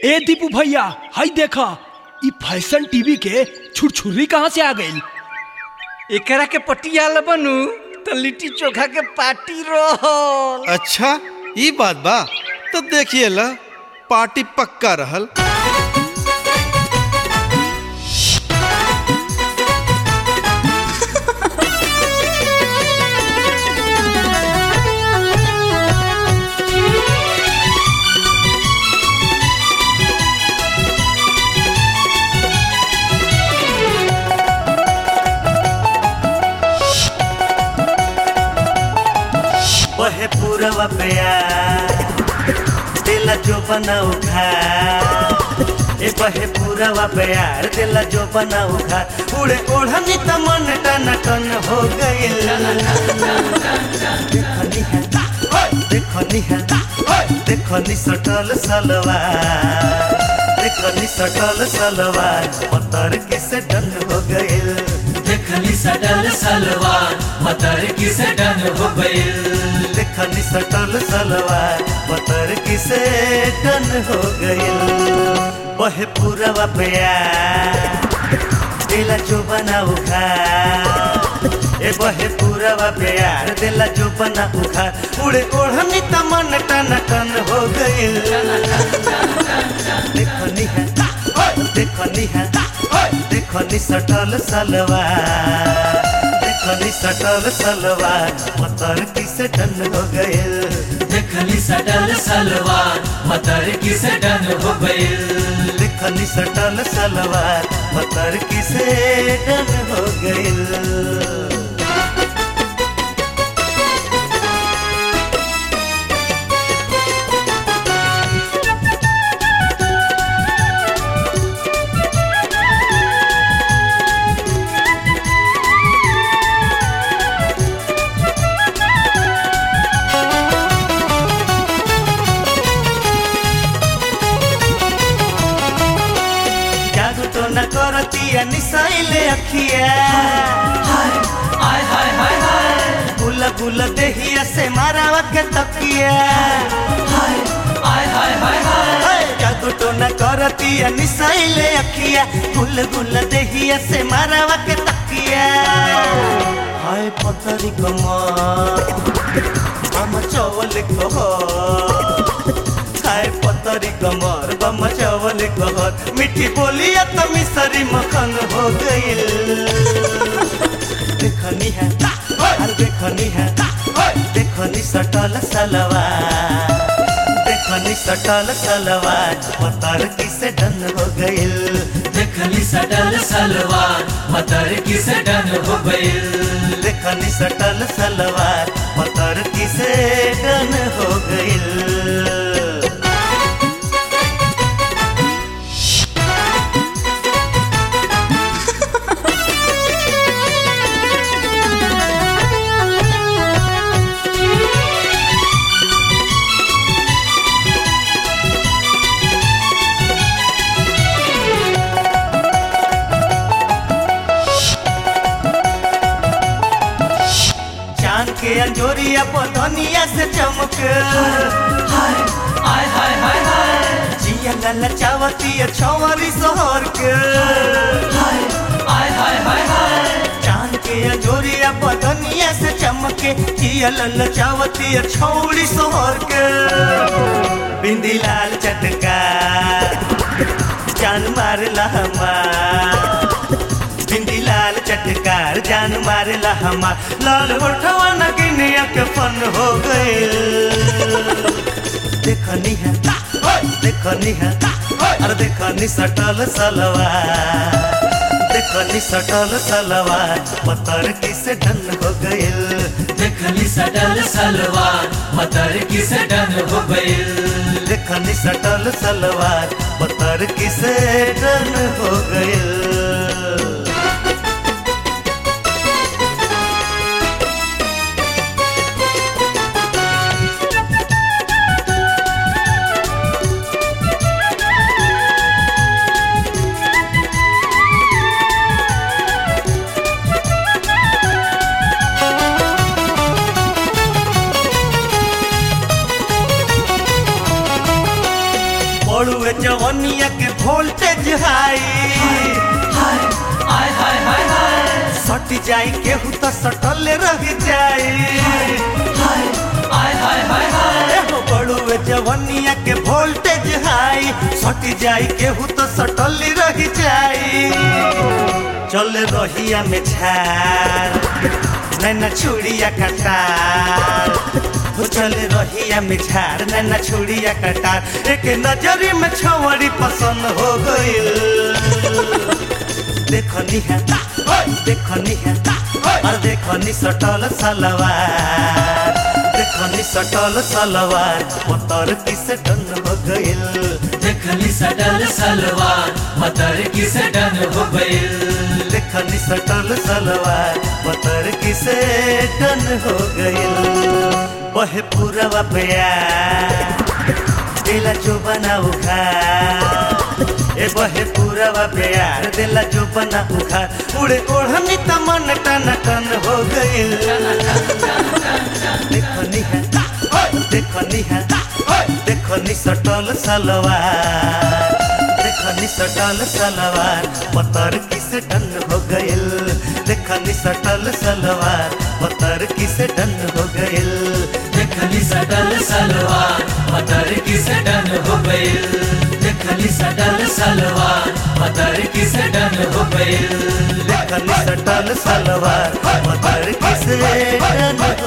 ए दीपू भैया हाय देखा ई फैशन टीवी के छुरछुरी कहाँ से आ गई एकरा के पटियाला बनू तो लिट्टी चोखा के पार्टी रहल अच्छा ई बात बा तो देखिए ला पार्टी पक्का रहल बहे पूरवा पेया दिला जो बनाऊ खा ए बहे पूरवा प्यार दिला जो बनाऊ खा उड़े ओढ़नी त मन टन टन हो गइल देखनी है देखनी है देखनी सटल सलवार देखनी सटल सलवार पत्थर किसे डन हो गइल देखली सडल सलवार मतर किस डन हो गइल देखनी सटल सलवार पतर किसे टन हो गइल बहे पूरवा प्यार दिला जो बनाऊ खा ए बहे पूरवा प्यार दिला जो बना उखा उड़े ओढ़नी त मन टन टन हो गइल देखनी है देखनी है देखनी सटल सलवार देखनी सटल सलवार पतर किसे टन हो गइल देखली सडल सलवार मतर किस डन हो गइल देखनी सटल सलवार पतर किसे टन हो गइल जादू तो न करतिया निसाइले अखिया हाय हाय हाय हाय गुला गुला देहिया से मारावा के तकिया हाय हाय हाय हाय हाय हाय, जादू तो न करतिया निसाइले अखिया गुल गुल देहिया से मारावा के तकिया हाय पतरी कमर हम चवल कह हाय पतरी कमर बम चवल कहर मिठी बोलिया तो मिसरी मखन हो गइल देखनी है अरे देखनी है देखनी सटल सलवार देखनी सटल सलवार पतर किसे डन हो गइल देखली सडल सलवार मतर किस डन हो गइल देखनी सटल सलवार पतर किसे डन हो गइल चांद के अंजोरिया पतनिया से चमक हाय हाय हाय हाय हाय जिया लल चावती छवरी सोहर के हाय हाय हाय हाय हाय चांद के अंजोरिया पतनिया से चमके जिया लल चावती छौड़ी सोहर के बिंदी लाल चटका जान मारला हमार बिंदी लाल चटकार जान मारला हमार लाल होठवा नगिनिया के फन हो गइल देखनी है देखनी है अरे देखनी सटल सलवार देखनी सटल सलवार पतर किसे ढन हो गइल देखली सडल सलवार मतर किस डन हो गइल देखनी सटल सलवार पतर किसे ढन हो गइल बड़ुए जवनिया के वोल्टेज हाई हाय हाय हाय हाय हाय सट जाई केहू तो सटल रह जाई हाय हाय हाय हाय हाय एहो बड़ुए जवनिया के वोल्टेज हाई सट जाई केहू तो सटल रह जाई चल रहिया में झार नैना छुड़िया कटार हो चल रहिया में झार नैना छुड़िया कटार एक नजरी में छवड़ी पसंद हो गइल देखनी है देखनी है और देखनी सटल सलवार देखनी सटल सलवार मोतर किस डन हो गइल देखली सटल सलवार मतर किस डन हो गइल देखनी सटल सलवार मोतर किस डन हो गइल बहे पूरवा प्यार दिला जो बना उखार ए बहे पूरवा प्यार दिला जो बना उखार उड़े ओढ़नी त मन टन टन हो गइल देखनी है देखनी है देखनी सटल सलवार देखनी सटल सलवार पतर किस डन हो गइल देखनी सटल सलवार पतर किस डन हो गइल देखली सटल सलवार मतर किस डन हो गइल देखली सटल सलवार मतर किस डन हो गइल देखनी सटल सलवार पतर किस डन